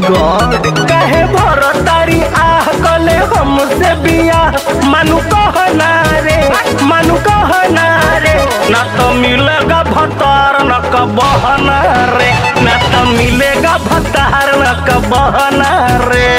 God कहे भर तारी आह कले हमसे बिया मानु कहना रे मानु कहना रे ना तो मिलेगा भतार न कबहना रे ना तो मिलेगा भतार न कबहना रे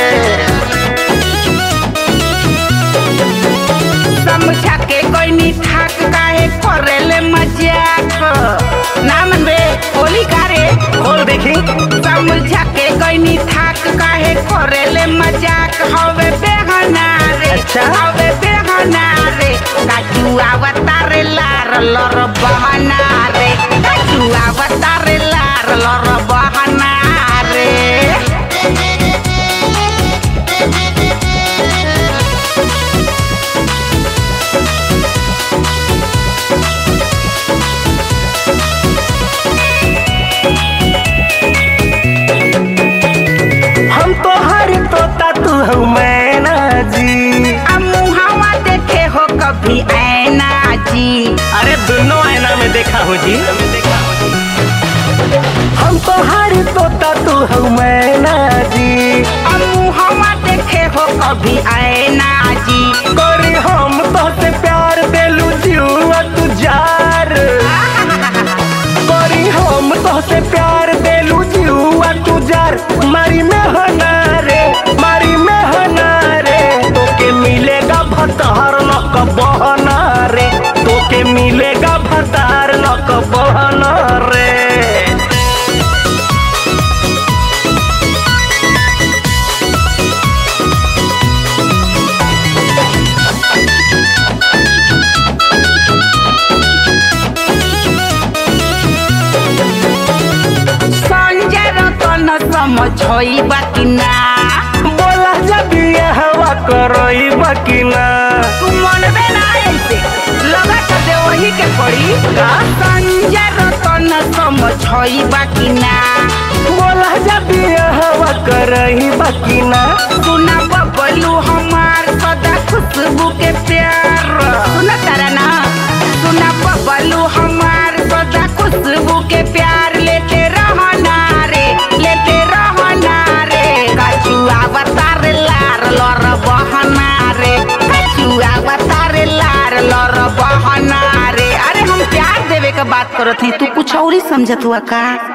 समझा के कोई नी थाक काहे करेले मजाक ना मनबे होली कारे खोल देखी समझा के कोई नी थाक काहे करेले मजाक हवे बेहना रे अच्छा। हवे बेहना रे काचू आवतारे लार लर बहना रे काचू आवतारे लार लर बहना रे हम तो हर तोता तू हूँ मैना जी आ मुहावा देखे हो कभी ऐना जी अरे दोनों आईना में देखा हूँ जी हम तो हर तोता तू हूँ मैना जी आ मुहावा देखे हो कभी ऐना जी करी हम तो से प्यार देलू जीवा तू जार करी हम तो से प्यार देलू जीवा तू जार मारी में हना रे मारी में हना रे तोके मिलेगा भतार न कबहना रे तोके मिलेगा भतार न कबहना रे संजय रतन समझोई बाकी ना बोला जब ये हवा करई बकिना तू मन में ना ऐसे लगा तो दे वही के पड़ी का संजय रतन समझोई बाकी ना बोला जब ये हवा करई बकिना सुना बबलू हमार सदा खुशबू के प्यार सुना तारा ना सुना बबलू हमार सदा खुशबू के प्यार लेते रहना रे लेते रहना रे कचुआ बतार लार लर बहना रे कचुआ बतार लार लर बहना रे अरे हम प्यार देवे के बात करत हई तू कुछ और ही समझत हुआ का